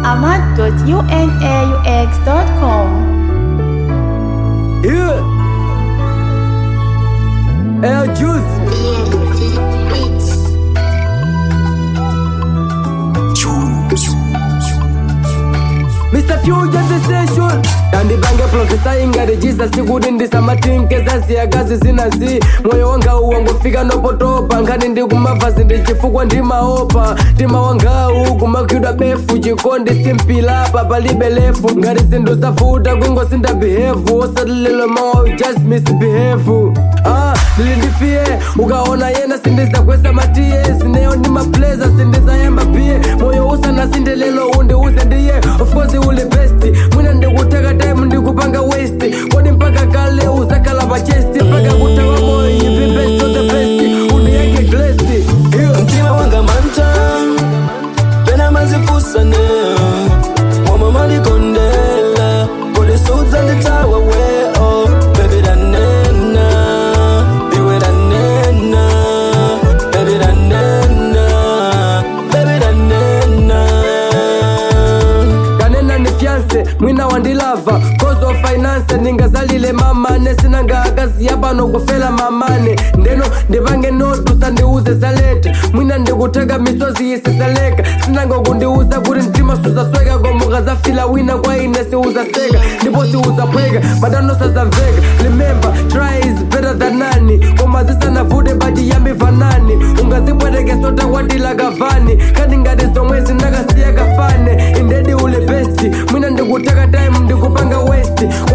ahmad.unaux.com. Yeah. Air juice. Mr. Future the station Tandipange profesa ingarejisa sikuti ndisamatinke zasiya kazi zinazi moyo wanga uwangofika nopotopa nkhani ndikumavazi ndichifukwa ndimaopa mtima wangawu kumakhidwa befu chikondi simpilapa palibe lefu ngati zinthu zafuta kungosinda behevu osatililo mawa just misbehave ah, lili ndifiye ukaona yena sindizakwesa matiye sineyo ndi mapleza sindizayamba piye moyo usanasinde lelo undiuze ndiye of course uli best mwina ndikuteka time ndikupanga waste kodi mpaka kale uzakhala pa chest mpaka kutawa moyo ipi best of the best undiyeke glesi yeah. mtima wanga manta pena mazifusane moma malikondela kolisudza nditawa weo bebi danena iwe danena bebi danena bebi danena kanena ni fiance mwina wandilava cause of finance ndingazalile mamane sinanga akazi yapano kufela mamane ndeno ndipange notu sandiuze zaleta mwina ndikuteka misozi isisaleka sinanga kundiuza kuti mtima suzasweka komuka zafila wina kwa ine siuzaseka ndipo siuzaphweka madano sazamveka remember try is better than nani koma zisanavute bati yambi vanani ungazibwetekesota kwatila kavani kati ngati zomwe zinakasiya kafane indedi ule besti mwina ndikuteka time ndikupanga westi